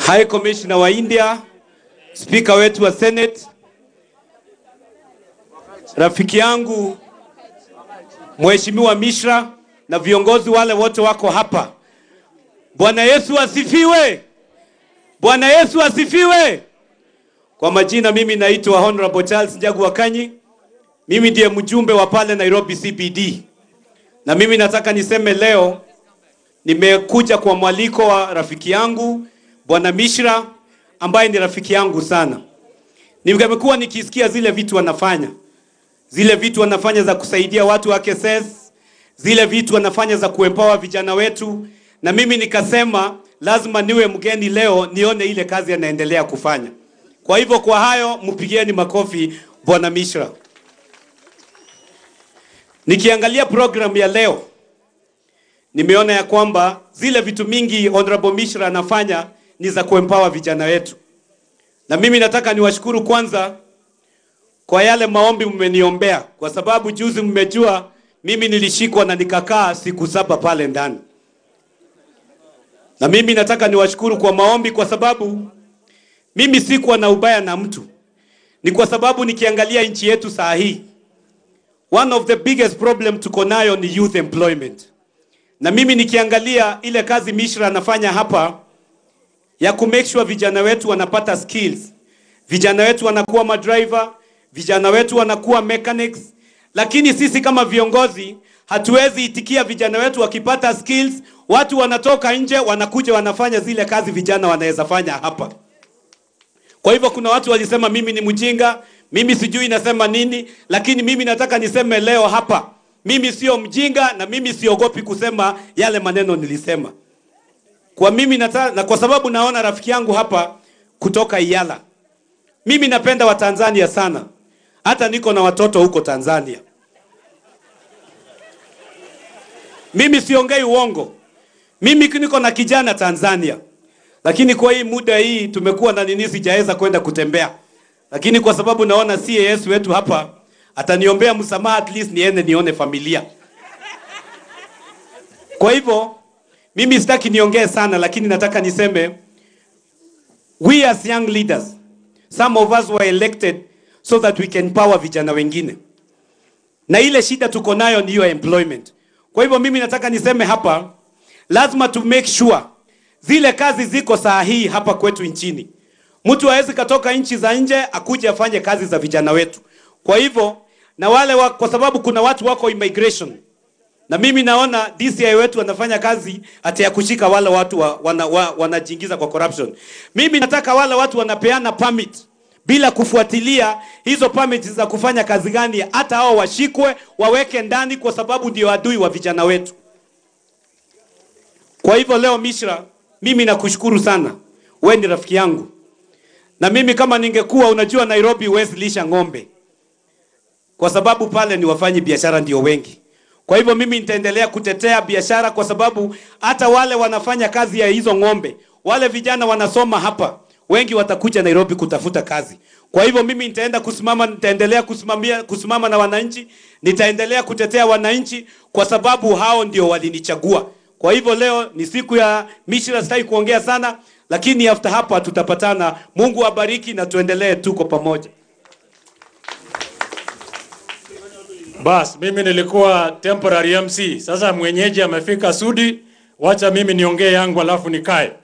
High Commissioner wa India, Speaker wetu wa Senate, rafiki yangu Mheshimiwa Mishra na viongozi wale wote wako hapa. Bwana Yesu asifiwe! Bwana Yesu asifiwe! Kwa majina mimi naitwa Honorable Charles Njagu Wakanyi. Mimi ndiye mjumbe wa pale Nairobi CBD. Na mimi nataka niseme leo nimekuja kwa mwaliko wa rafiki yangu Bwana Mishra ambaye ni rafiki yangu sana. Nimekuwa nikisikia zile vitu wanafanya, zile vitu wanafanya za kusaidia watu wa KSS, zile vitu wanafanya za kuempower vijana wetu, na mimi nikasema lazima niwe mgeni leo nione ile kazi anaendelea kufanya. Kwa hivyo, kwa hayo mpigieni makofi Bwana Mishra. Nikiangalia program ya leo nimeona ya kwamba zile vitu mingi Honorable Mishra anafanya ni za kuempower vijana wetu, na mimi nataka niwashukuru kwanza kwa yale maombi mmeniombea, kwa sababu juzi mmejua mimi nilishikwa na nikakaa siku saba pale ndani, na mimi nataka niwashukuru kwa maombi, kwa sababu mimi sikuwa na ubaya na mtu, ni kwa sababu nikiangalia nchi yetu saa hii one of the biggest problem tuko nayo ni youth employment, na mimi nikiangalia ile kazi Mishra anafanya hapa ya ku make sure vijana wetu wanapata skills, vijana wetu wanakuwa madriver, vijana wetu wanakuwa mechanics, lakini sisi kama viongozi hatuwezi itikia vijana wetu wakipata skills, watu wanatoka nje wanakuja wanafanya zile kazi vijana wanaweza fanya hapa. Kwa hivyo kuna watu walisema mimi ni mjinga, mimi sijui nasema nini, lakini mimi nataka niseme leo hapa, mimi sio mjinga na mimi siogopi kusema yale maneno nilisema. Kwa mimi nata, na kwa sababu naona rafiki yangu hapa kutoka Iyala. Mimi napenda Watanzania sana. Hata niko na watoto huko Tanzania. Mimi siongei uongo. Mimi niko na kijana Tanzania. Lakini kwa hii muda hii tumekuwa na nini sijaweza kwenda kutembea. Lakini kwa sababu naona CAS wetu hapa ataniombea msamaha at least niende nione familia. Kwa hivyo mimi sitaki niongee sana lakini nataka niseme we as young leaders some of us were elected so that we can power vijana wengine. Na ile shida tuko nayo ni hiyo employment. Kwa hivyo mimi nataka niseme hapa lazima to make sure zile kazi ziko saa hii hapa kwetu nchini. Mtu hawezi katoka nchi za nje akuje afanye kazi za vijana wetu. Kwa hivyo na wale wa, kwa sababu kuna watu wako immigration na mimi naona DCI wetu wanafanya kazi hata ya kushika wale watu wa, wana, wa, wanajiingiza kwa corruption. Mimi nataka wale watu wanapeana permit bila kufuatilia hizo permit za kufanya kazi gani, hata hao washikwe waweke ndani, kwa sababu ndio adui wa vijana wetu. Kwa hivyo leo, Mishra, mimi nakushukuru sana, we ni rafiki yangu, na mimi kama ningekuwa, unajua Nairobi huwezi lisha ng'ombe, kwa sababu pale ni wafanyi biashara ndio wengi. Kwa hivyo mimi nitaendelea kutetea biashara, kwa sababu hata wale wanafanya kazi ya hizo ng'ombe, wale vijana wanasoma hapa, wengi watakuja Nairobi kutafuta kazi. Kwa hivyo mimi nitaenda kusimama, nitaendelea kusimamia, kusimama na wananchi, nitaendelea kutetea wananchi, kwa sababu hao ndio walinichagua. Kwa hivyo leo ni siku ya Mishra, sitaki kuongea sana, lakini after hapa tutapatana. Mungu abariki na tuendelee, tuko pamoja. Bas, mimi nilikuwa temporary MC. Sasa mwenyeji amefika Sudi, wacha mimi niongee yangu alafu nikae.